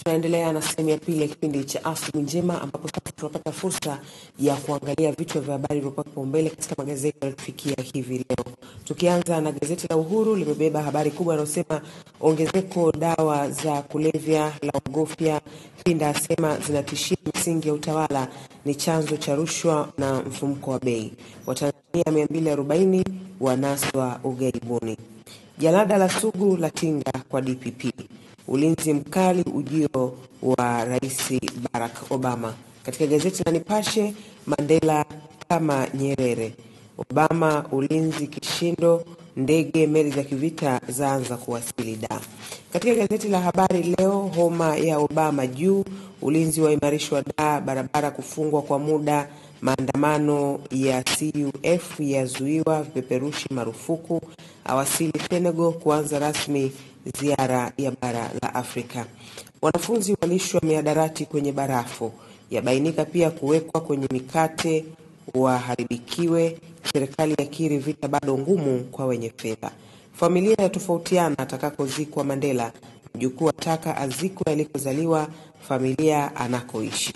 Tunaendelea na sehemu ya pili ya kipindi cha Asubuhi Njema, ambapo sasa tunapata fursa ya kuangalia vichwa vya habari vilivyopewa kipaumbele katika magazeti yaliyotufikia hivi leo, tukianza na gazeti la Uhuru. Limebeba habari kubwa inayosema ongezeko dawa za kulevya la ogofya, Pinda asema zinatishia misingi ya utawala, ni chanzo cha rushwa na mfumuko wa bei. Watanzania 240 wanaswa ughaibuni. Jalada la Sugu la tinga kwa DPP ulinzi mkali ujio wa Rais Barack Obama. Katika gazeti la Nipashe, Mandela kama Nyerere, Obama ulinzi kishindo, ndege meli za kivita zaanza kuwasili da. Katika gazeti la Habari Leo, homa ya Obama juu, ulinzi waimarishwa da, barabara kufungwa kwa muda, maandamano ya CUF yazuiwa, vipeperushi marufuku, awasili Senegal kuanza rasmi ziara ya bara la Afrika. Wanafunzi walishwa miadarati kwenye barafu, yabainika pia kuwekwa kwenye mikate waharibikiwe. Serikali yakiri vita bado ngumu kwa wenye fedha. Familia yatofautiana atakakozikwa Mandela, mjukuu ataka azikwe alikozaliwa, familia anakoishi.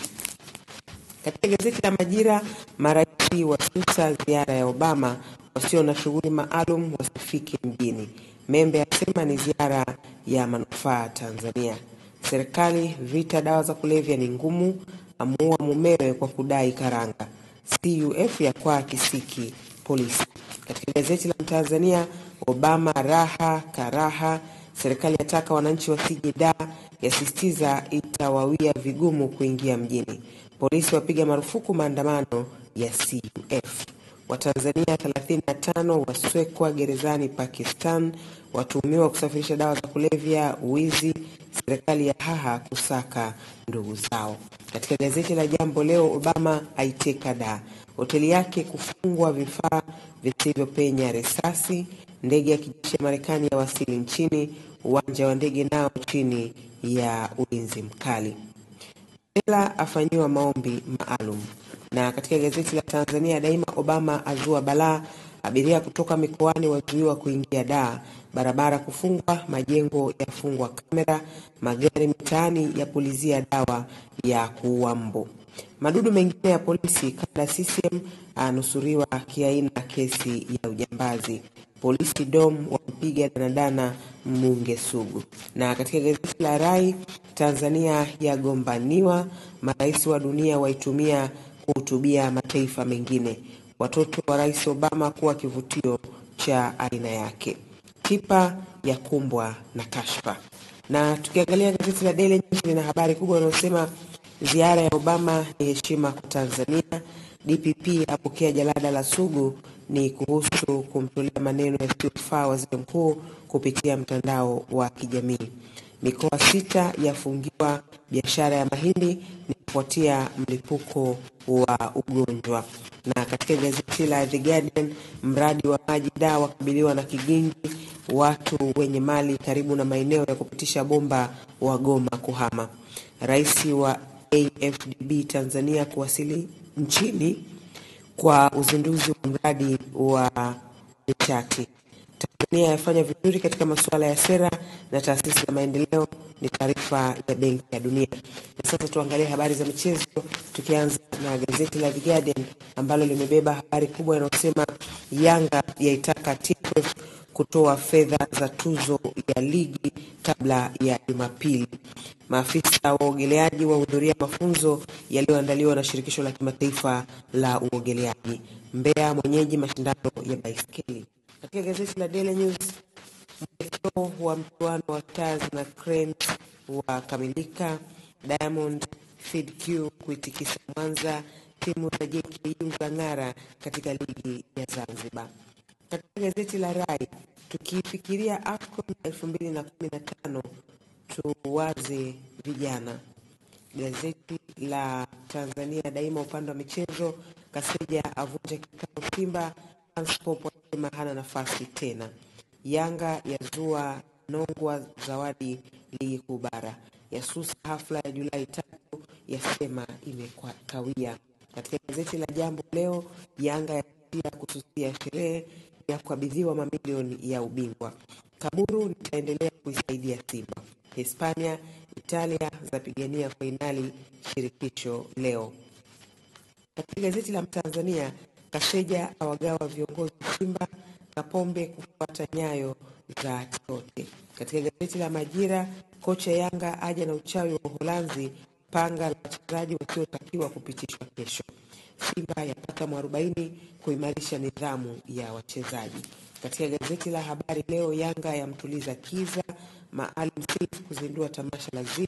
Katika gazeti la Majira, marais wasusa ziara ya Obama, wasio na shughuli maalum wasifike mjini. Membe asema ni ziara ya manufaa Tanzania. Serikali vita dawa za kulevya ni ngumu, amuua mumewe kwa kudai karanga. CUF ya kwa kisiki polisi. Katika gazeti la Mtanzania, Obama raha karaha, serikali yataka wananchi wasije da, yasisitiza itawawia vigumu kuingia mjini. Polisi wapiga marufuku maandamano ya CUF. Watanzania 35 waswekwa gerezani Pakistan, watuhumiwa kusafirisha dawa za kulevya, wizi. Serikali ya haha kusaka ndugu zao. Katika gazeti la Jambo Leo, Obama aiteka da, hoteli yake kufungwa, vifaa visivyopenya risasi, ndege ya kijeshi ya Marekani ya wasili nchini, uwanja wa ndege nao chini ya ulinzi mkali. Mandela afanyiwa maombi maalum. Na katika gazeti la Tanzania Daima, Obama azua balaa, abiria kutoka mikoani wazuiwa kuingia daa, barabara kufungwa, majengo yafungwa kamera, magari mitaani yapulizia dawa ya kuua mbu. Madudu mengine ya polisi, kada CCM anusuriwa kiaina kesi ya ujambazi. Polisi dom wampiga danadana mbunge Sugu. Na katika gazeti la Rai, Tanzania yagombaniwa, marais wa dunia waitumia kuhutubia mataifa mengine. Watoto wa rais Obama kuwa kivutio cha aina yake. Tipa ya kumbwa na kashfa. Na tukiangalia gazeti la Daily News lina habari kubwa inayosema ziara ya Obama ni heshima kwa Tanzania. DPP apokea jalada la Sugu ni kuhusu kumtolea maneno yasiyofaa waziri mkuu kupitia mtandao wa kijamii. Mikoa sita yafungiwa biashara ya mahindi ni kufuatia mlipuko wa ugonjwa. Na katika gazeti la The Guardian, mradi wa maji daa wakabiliwa na kigingi, watu wenye mali karibu na maeneo ya kupitisha bomba wagoma kuhama. Rais wa AFDB Tanzania kuwasili nchini kwa uzinduzi wa mradi wa nishati. Tanzania yafanya vizuri katika masuala ya sera na taasisi za maendeleo, ni taarifa ya Benki ya Dunia. Na sasa tuangalie habari za michezo, tukianza na gazeti la The Guardian ambalo limebeba habari kubwa inayosema Yanga yaitaka TFF kutoa fedha za tuzo ya ligi kabla ya Jumapili. Maafisa wa uogeleaji wahudhuria mafunzo yaliyoandaliwa na shirikisho la kimataifa la uogeleaji. Mbeya mwenyeji mashindano ya baiskeli. Katika gazeti la Daily News, mwelekeo wa mchuano wa Stars na Cranes wakamilika. Diamond Fidq kuitikisa Mwanza, timu za JKU ng'ara katika ligi ya Zanzibar. Katika gazeti la Rai, tukifikiria AFCON 2015 tuwaze vijana. Gazeti la Tanzania Daima upande wa michezo, Kaseja avunja kikao Simba, Transport wasema hana nafasi tena. Yanga yazua Nongwa zawadi ligi kuu bara, yasusa hafla ya Julai tatu, yasema imekawia. Katika gazeti la Jambo Leo, Yanga yaia kususia sherehe ya kukabidhiwa mamilioni ya ubingwa. Kaburu nitaendelea kuisaidia Simba. Hispania Italia zapigania fainali shirikisho leo. Katika gazeti la Mtanzania, Kaseja awagawa viongozi Simba, Kapombe kufuata nyayo za Tote. Katika gazeti la Majira, kocha Yanga aja na uchawi wa Uholanzi, panga la wachezaji wasiotakiwa kupitishwa kesho. Simba yapata mwarobaini kuimarisha nidhamu ya wachezaji. Katika gazeti la Habari Leo, Yanga yamtuliza Kiza, Maalim Seif kuzindua tamasha la ZIF,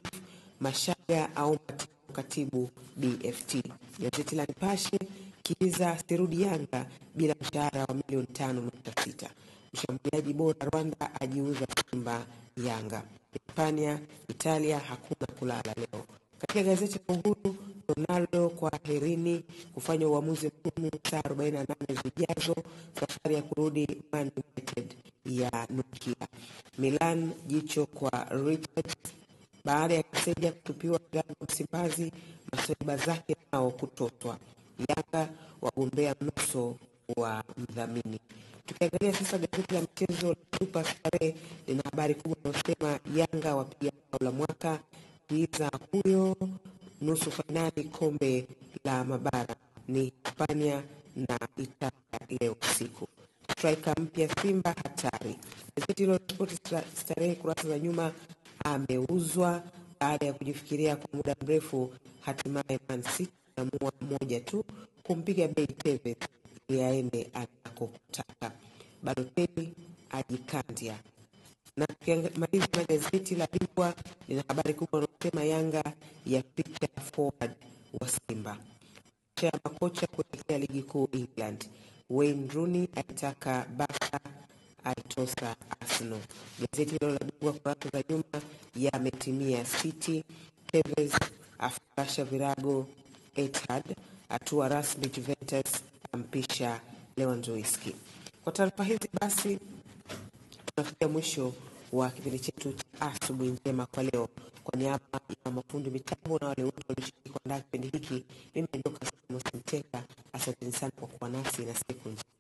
Mashaga aomba katibu BFT. Gazeti la Nipashe, Kiza sirudi Yanga bila mshahara wa milioni tano nukta sita. Mshambuliaji bora Rwanda ajiuza Simba Yanga. Hispania, Italia hakuna kulala leo. Katika gazeti la Uhuru, Ronaldo kwa herini kufanya uamuzi mgumu saa 48 zijazo, safari ya kurudi Man United ya nukia. Milan jicho kwa Richard baada ya Kaseja kutupiwa Yanga Msimbazi, masaiba zake nao kutotwa. Yanga wagombea mnuso wa mdhamini. Tukiangalia sasa gazeti la mchezo la Super Starehe lina habari kubwa inayosema Yanga wapiga bao la mwaka Kiza huyo nusu fainali kombe la mabara ni Hispania na Italia leo usiku. Striker mpya Simba hatari. Gazeti hilo la Spoti Starehe kurasa za nyuma, ameuzwa baada ya kujifikiria kwa muda mrefu, hatimaye Man City amua moja tu kumpiga bei Tevez ili aende anakotaka. Balotelli ajikandia na tukimaliza na gazeti la Bingwa lina habari kubwa inayosema Yanga ya picha forward wa Simba cha makocha kuelekea ligi kuu England. Wayne Rooney aitaka Barca aitosa Arsenal. Gazeti hilo la Bingwa kurasa za nyuma yametimia City, Tevez afungasha virago, Etihad atua rasmi Juventus ampisha Lewandowski. Kwa taarifa hizi basi tunafikia mwisho wa kipindi chetu cha asubuhi njema kwa leo. Kwa niaba ya mafundi mitambo na wale wote walioshiriki kuandaa kipindi hiki, mimi ni Dorcas Mteka. Asanteni sana kwa kuwa nasi na siku njema.